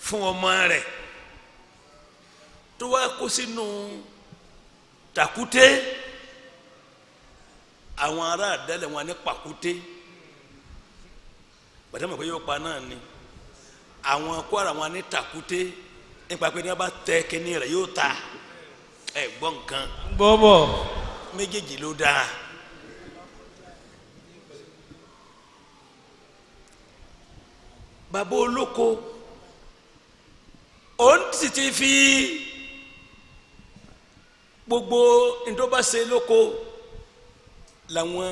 fún ọmọ rẹ̀ tó wá kó sínú tàkúté àwọn ará àdálẹ̀ wọn ní pàkúté bàtà mọ̀ pé yóò pa náà ni àwọn kwara wọn ní tàkúté nípa pé ní wọn bá tẹ kíní rẹ̀ yóò ta ẹ gbọ́ nǹkan bọ́bọ̀ méjèèjì ló dáa bàbá olóko òun sì ti fi gbogbo ntọ́bàṣe lóko làwọn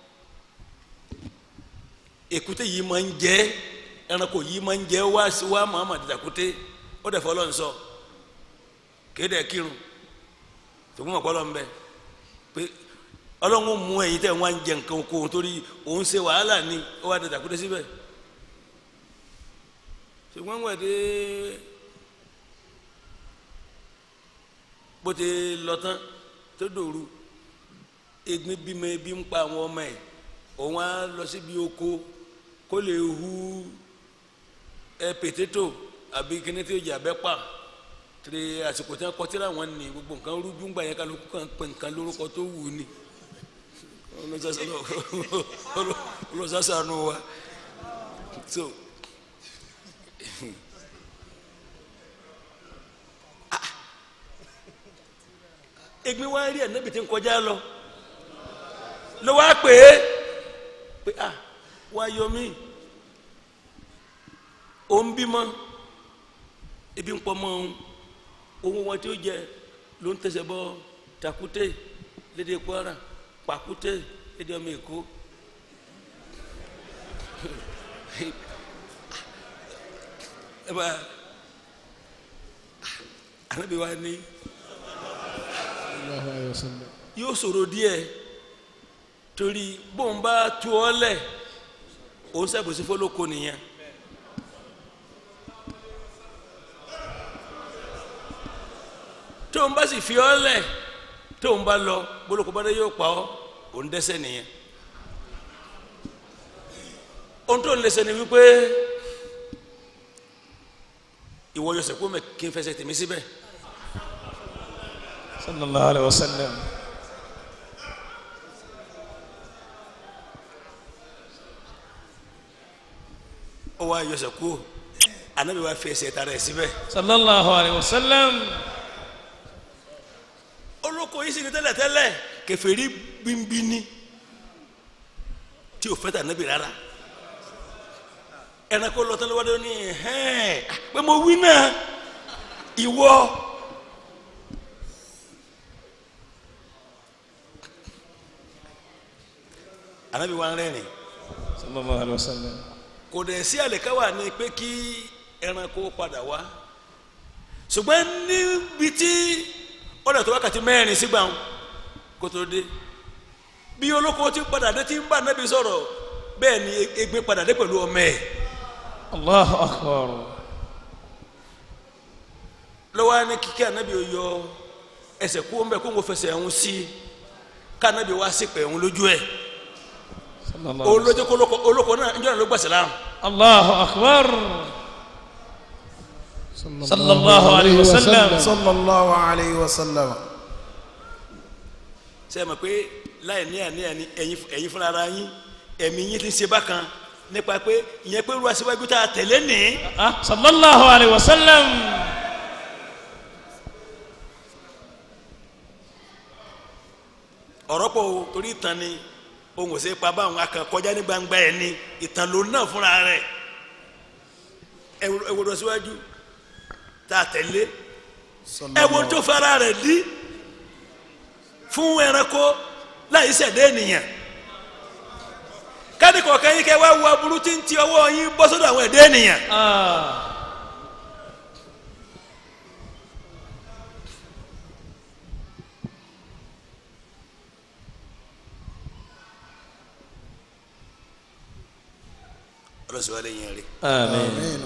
èkúté yìí máa ń jẹ ẹranko yìí máa ń jẹ wá sí wá muhammadu dàkúté ó dẹ̀ fọlọ́ ń sọ kéde kírun tòun mọ̀ kọ́lọ́ ń bẹ pé ọlọ́run mú ẹ̀yin tẹ̀ wọ́n á ń jẹ nǹkan oko torí òun ṣe wàhálà ni ó wá dẹ̀ dàkúté síbẹ̀ ṣùgbọ́n wẹ̀ dé bó ti lọ tán tó dòru egbin bímọ ebi ń pa àwọn ọmọ ẹ̀ òun á lọ síbi oko kó lè hu ẹ pètétò àbí kíní tí ó jà bẹ́ pa tiri àsìkò tí wọn kọ tíra wọn ni gbogbo nǹkan rújú ń gbà yẹn kálukú kan pè nǹkan lórúkọ tó wù ú ni olùsàsànù wa so egbin wa rí ẹnabi tí ń kọjá lọ ló wá pè é pé ah wá yọ mí ó ń bímọ ebi ń pọ mọ òun ohun wọn tí ó jẹ ló ń tẹsẹ̀ bọ takute lédè Kwara pàkúté lédè ọmọ Èkó ẹ bá anabi wa ni sallallahu alayhi wa sallam yóò ṣòro díẹ̀ torí bóun bá tu ọ lẹ̀ òun ṣàbòsí fọlọ́kọ nìyẹn. tóun bá sì fi ọ lẹ̀ tóun bá lọ bólókò bá dé yóò pa ọ òun dẹ́ṣẹ̀ nìyẹn. ohun tó ń lẹsẹ̀ ni wípé ìwọ yọsẹ̀ kó mẹ́ kí n fẹsẹ̀ tèmi síbẹ̀. sallallahu alayhi wa sallam ó wá yọsẹ̀ kó anabi wa fi ẹsẹ̀ tara ẹ̀ síbẹ̀. sallallahu alayhi wa sallam olóko yìí sì ni tẹ́lẹ̀tẹ́lẹ̀ kèfèrí bínbíní tí o fẹ́ tà níbi rárá ẹranko lọ tẹ́lẹ̀ wọ́dọ̀ ní hẹ́ẹ̀ pé mo wí náà ìwọ anabi wa ń rẹ́rìn sallallahu alayhi wa sallam kò dẹ̀ sí àlèkáwà ni pé kí ẹranko padà wá ṣùgbọ́n níbi tí ọ̀dà tó wákàtí mẹ́rin sígbà ń kó tó dé bí olóko ti padà dé tí ń bá nábì sọ̀rọ̀ bẹ́ẹ̀ ni egbe padà dé pẹ̀lú ọmọ ẹ̀ allahu akbar lọ́wọ́ á ní kíkẹ́ ànábì ó yọ ẹsẹ̀ kú ọmọ ẹ̀ kó ń wo fẹsẹ̀ ẹ̀hún sí ká ànábì wá sí pẹ̀ ẹ̀hún lójú ẹ̀ sallallahu òun lójú kó olóko olóko náà ń jọ́nà ló gbà sílámù allahu akbar sallallahu alayhi wa sallam sallallahu alayhi wa sallam ṣe é mọ̀ pé láì ní àníyàn ní ẹ̀yin ẹ̀yin fúnra ara yín ẹ̀mí yín ti ń ṣe bákan nípa pé ìyẹn pé ruwa síwájú tá a tẹ̀lé ní ah sallallahu alayhi wa sallam ọ̀rọ̀ pọ̀ o torí ìtàn ni ohun ọ̀sẹ̀ pa báwọn akàn kọjá ní gbangba ẹ̀ ni ìtàn ló náà fúnra rẹ̀ ẹ wo lọ síwájú tá a tẹ̀lé ẹ wo tó fara rẹ̀ dí fún ẹranko láì ṣẹ̀dá ènìyàn káàdì kọ̀ọ̀kan yín kẹ́ wá wo aburú tí ń ti ọwọ́ yín bọ́ sọ́dọ̀ àwọn ẹ̀dá ènìyàn ah ọlọ́sọ̀ wa lè yẹn rí. amin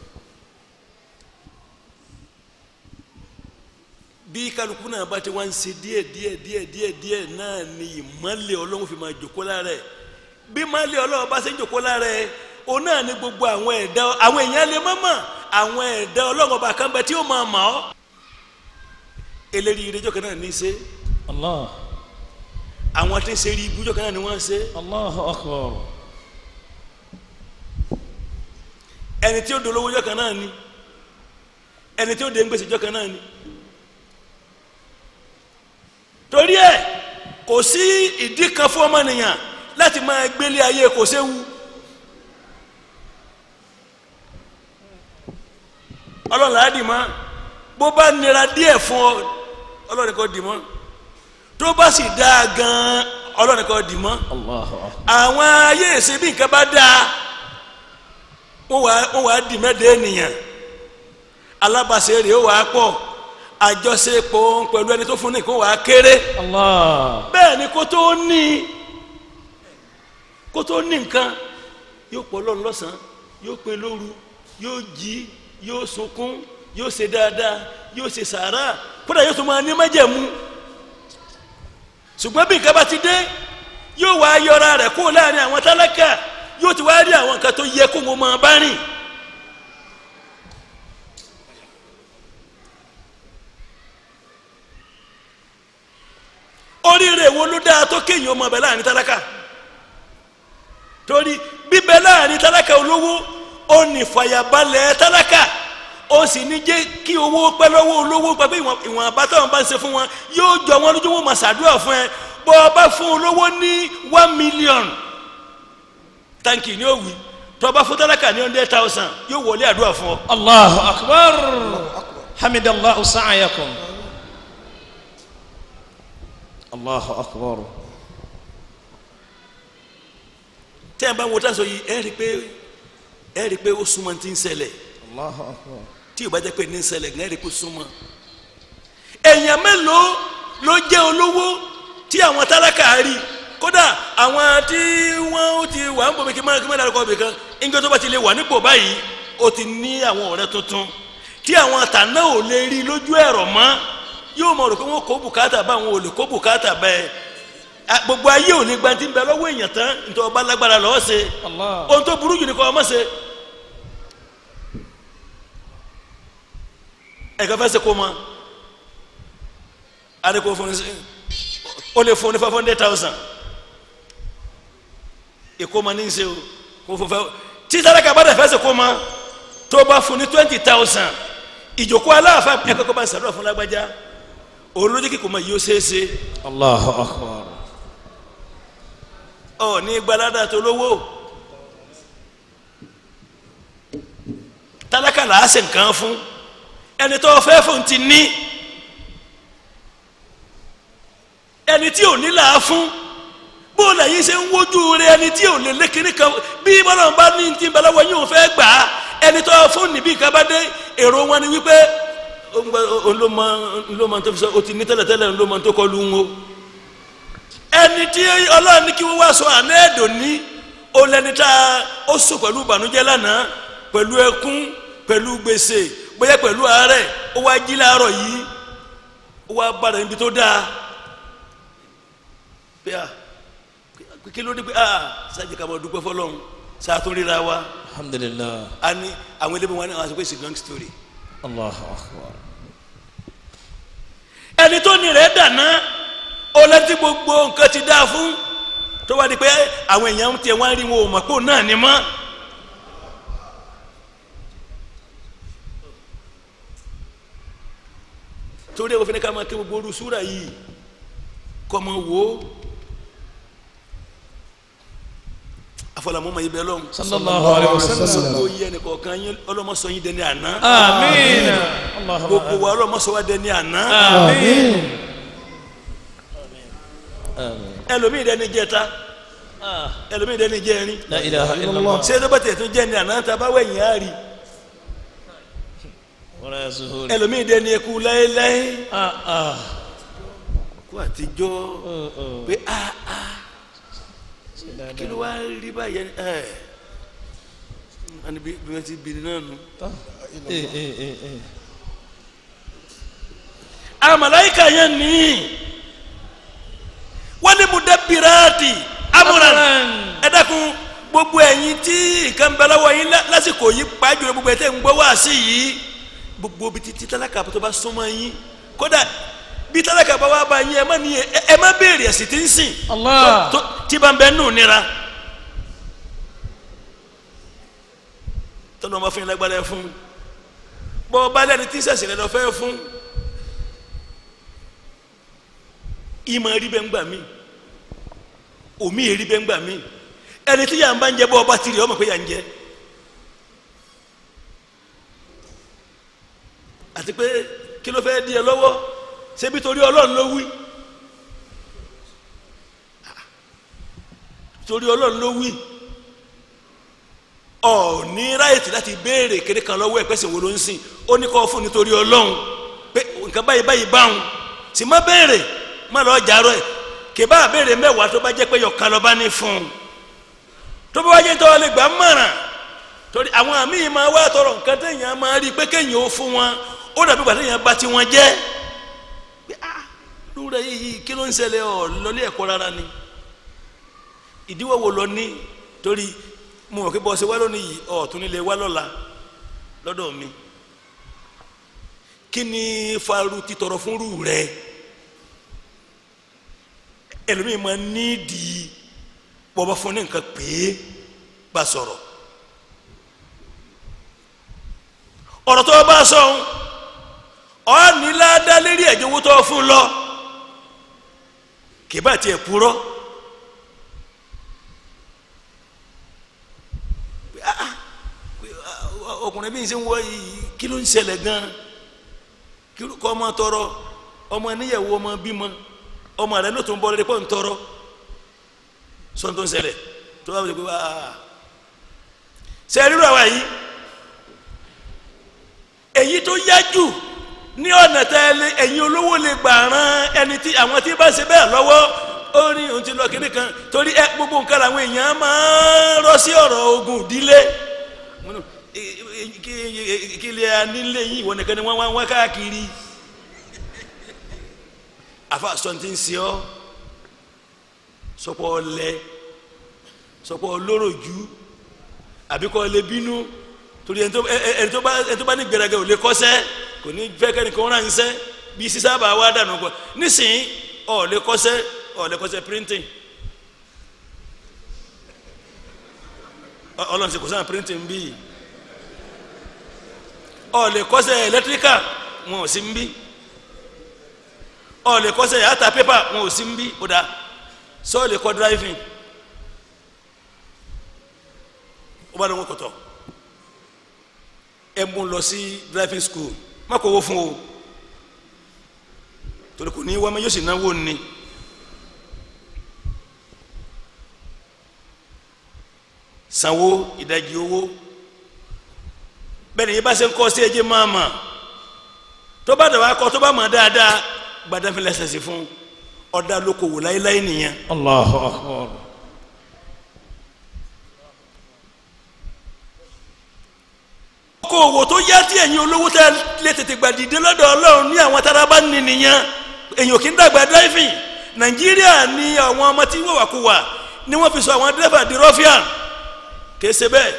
bí kálukú náà bá ti wá ń ṣe díẹ̀ díẹ̀ díẹ̀ díẹ̀ díẹ̀ náà ni ìmọ̀lẹ̀ ọlọ́run fi máa jòkó lára ẹ̀ bí ìmọ̀lẹ̀ ọlọ́run bá ṣe ń jòkó lára ẹ̀ o náà ni gbogbo àwọn ẹ̀dá àwọn èèyàn lè má mà àwọn ẹ̀dá ọlọ́mọba kan bẹ tí ó máa mọ̀ ọ́ eléri ìrẹjọ́ kan náà ní í ṣe الله àwọn tí ń ṣe rí ibùjọ́ kan náà ni wọ́n ń ṣe الله أكبر ẹni tí ó dolówó jọ́ kan náà ni ẹni tí ó dé ń gbèsè jọ́ kan náà ni torí ẹ kò sí ìdí kan fún ọmọnìyàn láti máa gbélé ayé kò séwu ọlọ́run là á dì mọ́ bó bá nira díẹ̀ fún ọ ọlọ́run kò dì mọ́ tó bá sì dáa gan-an ọlọ́run kò dì mọ́ الله أكبر àwọn ayé ìsìn bí nǹkan bá dáa wọ́n wá wọ́n wá dì mẹ́ẹ̀dẹ́ ènìyàn alábàṣe rèé ó wà á pọ̀ àjọṣepọ̀ pẹ̀lú ẹni tó fún ní kó wà á kéré الله bẹ́ẹ̀ ni kó tó ní kó tó ní nǹkan yóò pọ̀ lọ́run lọ́sàn-án yóò pe lóru yóò jí yóò sunkún yóò ṣe dáadáa yóò ṣe sàárà kódà yóò tún máa ní májẹ̀mú ṣùgbọ́n bí nǹkan bá ti dé yóò wá yọra rẹ̀ kó láàrin àwọn tálákà yóò ti wá rí àwọn nǹkan tó yẹ kó wọn máa bá rìn. oríire wo ló dáa tó kéèyàn ọmọ ọbẹ̀ láàrin tálákà torí bíbẹ láàrin tálákà olówó ó ní fàyàbalẹ̀ tálákà ó sì ní jẹ́ kí owó pẹ́ lọ́wọ́ olówó gbàgbé ìwọ̀n ìwọ̀n àbátọ̀ bá ń ṣe fún wọn yóò jọ wọn lójú wọn máa ṣàdúrà fún ẹ bọ́ ọ bá fún olówó ní one million táǹkì ní òwì tó o bá fún tálákà ní hundred thousand yóò wọlé àdúrà fún ọ. الله أكبر حمد الله سعيكم الله أكبر tẹ́ ẹ bá wo táǹsọ̀ yìí ẹ rí i pé ẹ rí i pé ó súnmọ́ ti ń ṣẹlẹ̀ الله أكبر tí o bá jẹ́ pé ní ń ṣẹlẹ̀ gan ẹ rí i pé ó súnmọ́ èèyàn mélòó ló jẹ́ olówó tí àwọn tálákà rí kódà àwọn tí wọ́n ti wà ń bòmí kí mọ́ kí mọ́ dárúkọ bì kan ìjọ tó bá ti lè wà nípò báyìí ó ti ní àwọn ọ̀rẹ́ tuntun tí àwọn tàná ò lè rí lójú ẹ̀rọ mọ́ yóò mọ̀ rò pé wọ́n kó bùkátà bá àwọn ò lè kó bùkátà bẹ́ẹ̀ a- gbogbo ayé ò lè gba ti ń bẹ lọ́wọ́ èèyàn tán nítorí ọba lágbára lọ́wọ́ ṣe الله ohun tó burú jù ní kọ́ ọmọ ṣe ẹ̀ka fẹ́ ṣe kó ma adé kó fún ní sí- ó lè fún ní five hundred thousand èkó ma ní í ṣe o kó fún fẹ́ tí sáraka bá dẹ̀ fẹ́ ṣe kó ma tó bá fún ní twenty thousand ìjòkó aláàfáà ẹ̀ka kó bá ń ṣàdúrà fún lágbájá òun ló jẹ́ kí kò ma yí ó ṣeé ṣe الله أكبر ọ ní gbalada tó lówó tálákà là á ṣe nǹkan fún ẹni tó fẹ́ fún ti ní ẹni tí ò ní là á fún bó lẹ́yìn ṣe ń wojú rẹ ẹni tí ò lè lékeré kan bí bọ́lá bá ní ti bẹ́lẹ́ wọ yóò fẹ́ gbà á ẹni tó fún níbí nǹkan bá dé èrò wọn ni wípé olómọ olómọ tó fi sọ o ti ní tẹ́lẹ̀tẹ́lẹ̀ olómọ tó kọ lu ń wo ẹni tí ọlọ́run ní kí wọ́n wá sọ àná ẹ̀dùn ní olẹ́ni tá ó sùn pẹ̀lú ìbànújẹ́ lánàá pẹ̀lú ẹkún pẹ̀lú gbèsè bóyá pẹ̀lú àárẹ̀ ó wá jí láàárọ̀ yìí ó wá bára níbi tó dáa pé à kí ló dé pé à sáàjì ká máa dúpẹ́ fọlọ́run sàtún ríra wa الحمد لله a ní àwọn ẹlẹ́bí wọn ní àwọn àṣepẹ́ it's a long story الله أكبر ẹni tó ní rẹ̀ dàná ó lẹ́tí gbogbo nǹkan ti dáa fún tó wá di pé àwọn èèyàn tiẹ̀ wá ń rí wọn ò mọ̀ pé òun náà ni mọ́. torí ẹ̀ wọ́n fi ní ká máa ké gbogbo orú súrà yìí kọ́ mọ wò ó afọlámọ́ máa yí bẹ́ẹ̀ lọ́hùn. صلى الله عليه وسلم gbogbo yìí ẹnì kọ̀ọ̀kan yín ọlọ́mọsọ yín dẹni àná آمين اللهم gbogbo wa ọlọ́mọsọ wa dẹni àná آمين آمين ẹlòmíì dẹni jẹta ẹlòmíì dẹni jẹrin لا إله إلا الله ṣé tó bá tẹ̀ tó jẹ́ ní àná tá a bá wẹ̀yìn á rí ولا يزهون ẹlòmíì dẹni eku láéláé آه آه kó àtijọ́ آه، آه. pé a a kí ló wá rí báyẹn ẹ ẹni bí bí wọ́n ti bìrì náà nù. إيه إيه إيه إيه àwọn màláíkà yẹn ní wọ́n ní mudabbirati amran أمراً. ẹ dákun gbogbo ẹ̀yin tí nǹkan bẹ lọ́wọ́ yín lá- lásìkò yìí pàjùlọ gbogbo ẹ̀ tẹ́ ń gbọ́ wá sí yìí gbogbo bí títí tálákà tó bá súnmọ́ yín kódà bí tálákà bá wá bá yín ẹ má ní ẹ ẹ má béèrè ẹ̀sìn tí ń sìn Allah. tó tí bá ń bẹ nù nira tọ́nà ọmọ fún yín lágbára ẹ fún bọ́ ọba lẹ́ni tí sẹ̀sìn rẹ lọ fẹ́ fún ìmọ̀ rí bẹ́ẹ̀ ń gbà mí omi èrí bẹ́ẹ̀ ń gbà mí ẹni tí yà ń bá ń jẹ bọ́ ọba tìrì ọmọ pé yà ń jẹ àti pé kí ló fẹ́ di ẹ lọ́wọ́ ṣebí torí ọlọ́run ló wí torí ọlọ́run ló wí ọ ní ráyètì láti béèrè kéde kan lọ́wọ́ ẹ̀ pẹ́sẹ̀ wo ló ń sìn ó ní kọ́ fún nítorí ọlọ́run pé nǹkan báyìí báyìí báwọn sì má béèrè má lọ́ọ́ jàrọ̀ ẹ̀ kèbá béèrè mẹ́wàá tó bá jẹ́ pé yọ̀ọ̀kan lọ́ bá ní fún un tó bá wáyé tó wà lè gbà mọ̀ràn torí àwọn àmì yìí máa wá tọrọ nǹkan téèyàn máa rí i pé kéèyàn ó fún wọn ó dàbí gbà téèyàn bá tiwọn jẹ́ pé ah lóore yìí kí ló ń ṣẹlẹ̀ ọ̀ lọ́lé ẹ̀kọ́ rárá ni ìdíwọ́ wo lọ ní torí mo mọ̀ pé bọ́ọ̀sì wá lónìí yìí ọ̀ tún nílé wá lọ́la lọ́dọ̀ mi kí ni faru títọrọ fúnrú rẹ ẹlòmíì máa nídìí bọ́ọ̀bá fún ní nǹkan pé bá sọ̀rọ̀ ọ̀rọ̀ tó o bá sọ ọ́ ní ládàá lérí ẹ̀jẹ̀ owó tó o fún lọ kì bá tiẹ̀ purọ́. ọkùnrin bí n ṣe ń wọ yìí kí ló ń ṣẹlẹ̀ gan kí ló kọ́ ọmọ tọrọ ọmọ níyàwó ọmọ bímọ ọmọ rẹ ló tún bọ́ lórí pọ́ ń tọrọ sọ́n tó ń ṣẹlẹ̀ tó bá wọlé pé wáá ṣe rírọ àwa yìí èyí tó yá jù ní ọ̀nà tẹ́lẹ̀ ẹ̀yin olówó lè gbà rán ẹni tí àwọn tí bá ṣe bẹ́ẹ̀ lọ́wọ́ ó ní òun ti lọ kíní kan torí ẹ gbogbo nǹkan làwọn èèyàn máa ń rọ́ sí ọ̀rọ̀ ogun ìdílé kí lè nílé yìí ìwọ nìkan ni wọ́n wá wá káàkiri afa sọ̀ntì ń ṣe ọ́ sọpọ̀ ọlẹ sọpọ̀ olóròjú àbíkọ́ ọlẹ bínú torí ẹni tó ẹni tó bá ẹni tó bá ní gbẹrẹgẹ ò lè kọ́sẹ́ kò ní fẹ́ kẹ́ni kó ránṣẹ́ bí sísábà wá dànù kọ́ nísìnyí ọ̀ lè kọ́sẹ́ ọ̀ lè kọ́sẹ́ printing ọlọ́run ṣe kò sáà printing bíi ọ lè kọ́sẹ̀ ẹlẹtíríkà wọn ò sí ń bí ọ lè kọ́sẹ̀ yàtà pépà wọn ò sí ń bí ó dáa sọ lè kọ́ driving ó bá lọ́wọ́ kọ̀tọ̀ ẹ mú lọ sí driving school má kó owó fún o torí kò ní wá yóò sì náwó ni sanwó ìdajì owó bẹ́ẹ̀ni yìí bá ṣe ń kọ́ sí ẹjẹ́ máa mà tó bá dàbà kọ́ tó bá mọ̀ dáadáa gbadánfẹ́ lẹ́sẹ̀ sí fún ọ̀dà lókòwò láéláé nìyẹn. Allahu akbar. okòwò tó yá tí ẹ̀yin olówó tẹ́ lè tètè gbà dìde lọ́dọ̀ ọlọ́run ní àwọn tára bá ní nìyẹn èyàn kì í dàgbà driving nàìjíríà ní àwọn ọmọ tí wọ́n wà kú wà ni wọ́n fi sọ àwọn dírẹ́fà di rọ́fíà kìí ṣe bẹ́ẹ̀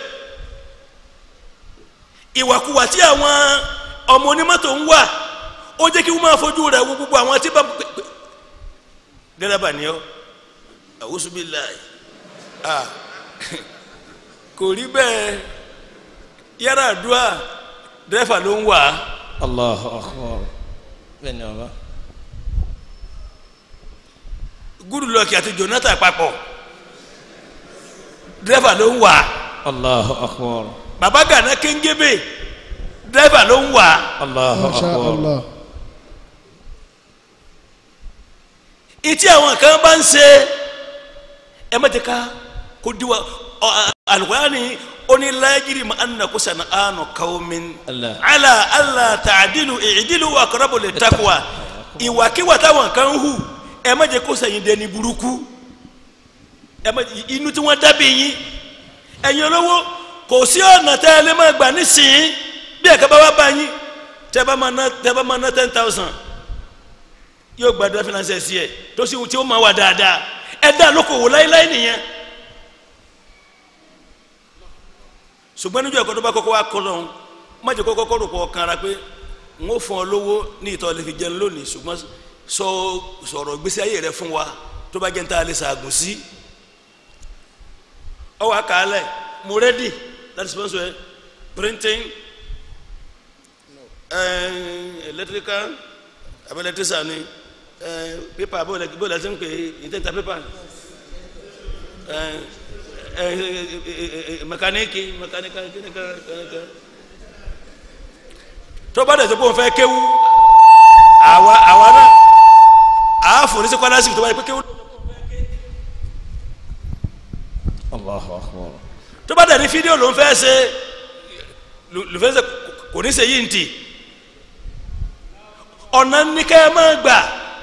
ìwàkuwà tí àwọn ọmọ onímọ́tò ń wà ó jẹ́ kí wọ́n máa fojú rẹ̀ wo gbogbo àwọn tí bá dẹ́rẹ́bà ni ọ́ àwùsùbíláì ah kò rí bẹ́ẹ̀ yàrá àdúrà dẹ́rẹ́fà ló ń wà á Allahu akbar. bẹ́ẹ̀ni ọba. gúdùlọ́ọ̀kì àti Jonathan papọ̀ dẹ́rẹ́fà ló ń wà á Allahu akbar. bàbá gànà kéńgébé dẹ́rẹ́fà ló ń wà á Allahu Masha akbar. Allah. ìtí àwọn kan bá ń ṣe ẹ má ti ká kó diwa ọ alukurani onílàjiri ma anna kó sànà ànú kawmin Allah. ala ala tàdílù ìdílù wà kọ́rọ́bù lè takuwa ìwàkiwà táwọn kan hù ẹ má jẹ kó sẹ́yìn dẹni burúkú ẹ má inú tí wọ́n dábì yín ẹ̀yin olówó kò sí ọ̀nà tẹ́ ẹ lé má gbà nísìnyí bí ẹ̀ka bá wá bá yín tẹ́ bá máa ná tẹ́ bá máa ná ten thousand yóò gbàdúrà finance sí ẹ tó sì tí ó máa wà dáadáa ẹ dá lókòwò láéláé nìyẹn ṣùgbọ́n níjọ́ ẹ̀kọ́ tó bá kọ́kọ́ wá kọ́ lọ́hún má jẹ́ kọ́kọ́ kọ́rò kọ́ kanra pé n ó fún ọ lówó ní ìtọ́ lè fi jẹun lónìí ṣùgbọ́n sọ sọ̀rọ̀ gbèsè ayé rẹ fún wa tó bá jẹ́ ń ta lè ṣàgùn sí ọ wà kálẹ̀ mo rẹ́dì láti sponsor ẹ printing uh, electrical abẹ́ electrician ni uh, paper bó bó la ti ń pè é ìtẹ́ta paper mẹkaniki mẹkanika kínika kínika tó bá dẹ̀ tó bó ń fẹ́ kéwú àwa àwa náà àá fò ní sí kọ́lásì tó bá yẹ pé kéwú. Allahu akbar. tó bá dẹ̀ ní fídíò ló ń fẹ́ ṣe ló fẹ́ ṣe kò ní ṣe yìí ntì ọ̀nà ní ká ẹ máa gbà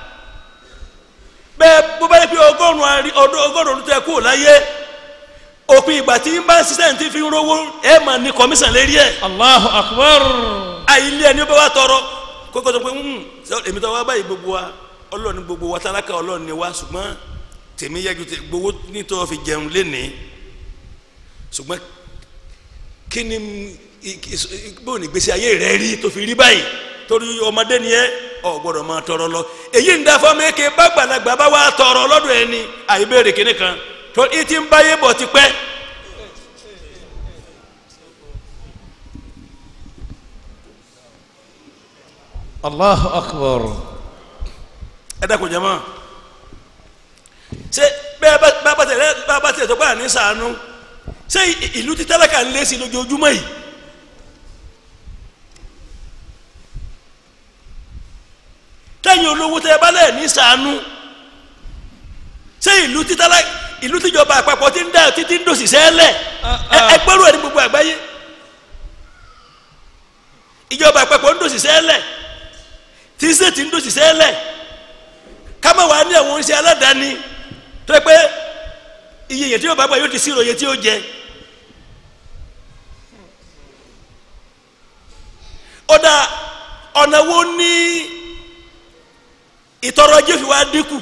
bẹ́ẹ̀ bó bá yẹ pé ọgọ́rùn-ún àrí ọdún ọgọ́rùn-ún tẹ kú láyé òpin ìgbà tí ń bá ń ṣiṣẹ́ ní ti fi ń rówó ẹ mà ní kọmíṣàn lérí ẹ̀ Allahu akbar. àìlé ẹni ó bá wà tọrọ kókó tó pé ń èmi tó wá báyìí gbogbo wa ọlọ́run ní gbogbo wa tálákà ọlọ́run ní wa ṣùgbọ́n tèmi yẹ ju tè gbowó nítorí fi jẹun lénìí ṣùgbọ́n kí ni bóun ní gbèsè ayé rẹ rí tó fi rí báyìí torí ọmọdé ni ẹ ọ gbọ́dọ̀ máa tọrọ lọ èyí ń dáfọ mẹkẹ bá gbàlagbà bá wà tọrọ lọ́dọ̀ ẹni àìbéèrè kínní kan tó i ti ń báyé bọ̀ tipẹ́. Allahu akbar. ẹ dákun jẹ́ mọ́ ṣé bẹ́ẹ̀ bá bá tẹ̀lé bá bá tẹ̀lé tó gbà ní sànú ṣé ìlú tí tálákà ń lé sí lójoojúmọ́ yìí. tẹ́yìn olówó tẹ́ bá lẹ̀ ní sànú ṣé ìlú títàlá ìlú tíjọba àpapọ̀ ti ń dá títí ń dòsì sẹ́lẹ̀ ẹgbẹ́rún ẹ̀ ní gbogbo àgbáyé ìjọba àpapọ̀ ń dòsì sẹ́lẹ̀ tí sèétì ń dòsì sẹ́lẹ̀ kámẹ́ wàá ní àwọn oníṣẹ́ aládàáni tó yẹ pé iye yẹn tí yóò bá gbà yóò ti sírò iye tí yóò jẹ ọ̀dà ọ̀nà wo ní ìtọrọ ajé fi wá dínkù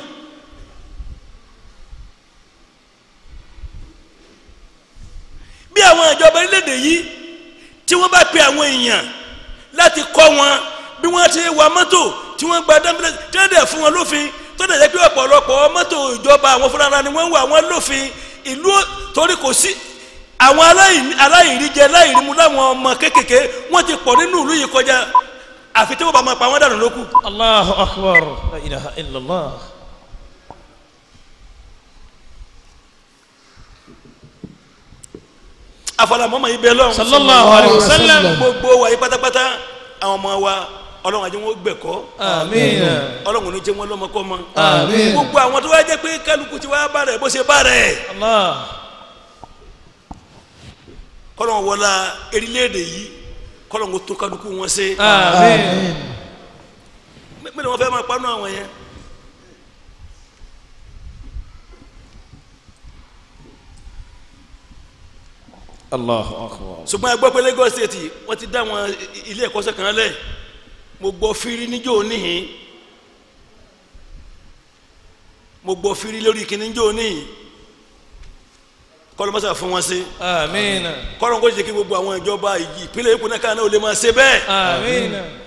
bí àwọn ìjọba orílẹ̀-èdè yìí tí wọ́n bá pe àwọn èèyàn láti kọ́ wọn bí wọ́n ti wa mọ́tò tí wọ́n gba dáńbílẹ̀ tí wọ́n dẹ̀ fún wọn lófin tó dẹ̀ jẹ́ pé ọ̀pọ̀lọpọ̀ mọ́tò ìjọba àwọn fúnra ni wọ́n ń wà wọ́n lófin ìlú torí kò sí àwọn aláìríjẹ aláìrímu láwọn ọmọ kéékèèké wọ́n ti pọ̀ nínú ìlú yìí kọjá àfi tí wọ́n bá máa pa wọ́n dànù lókù. Allahu akbar. La ilaha illallah. afọlámọ́mọ́ yìí bẹ́ẹ̀ lọ́wọ́. Sallallahu alayhi wa sallam. gbogbo wa yìí pátápátá àwọn ọmọ wa ọlọ́run àti wọn gbẹ̀kọ́. Àmín. ọlọ́run ní jẹ́ wọn lọ́mọkọ́ mọ́. Àmín. gbogbo àwọn tó wá jẹ́ pé kálukú ti wá bá rẹ̀ bó ṣe bá rẹ̀. Allah. kọ́lọ́n wọlá erílẹ̀-èdè yìí kọ́lọ́n kó tó kálukú wọn ṣe. Àmín. mẹ́lẹ̀ wọn fẹ́ máa panu àwọn yẹn. Allahu akbar. ṣùgbọ́n a gbọ́ pé Lagos State wọ́n ti dá àwọn ilé ẹ̀kọ́ṣẹ́ kan lẹ̀ mo gbọ́ firi níjó níhìn mo gbọ́ firi lórí kíní níjó níhìn kọ́lọ́ mọ́sá fún wọn ṣe Àmín. kọ́lọ́ kó jẹ́ kí gbogbo àwọn ìjọba ìpínlẹ̀ Èkó náà káà náà ò lè máa ṣe bẹ́ẹ̀ Àmín.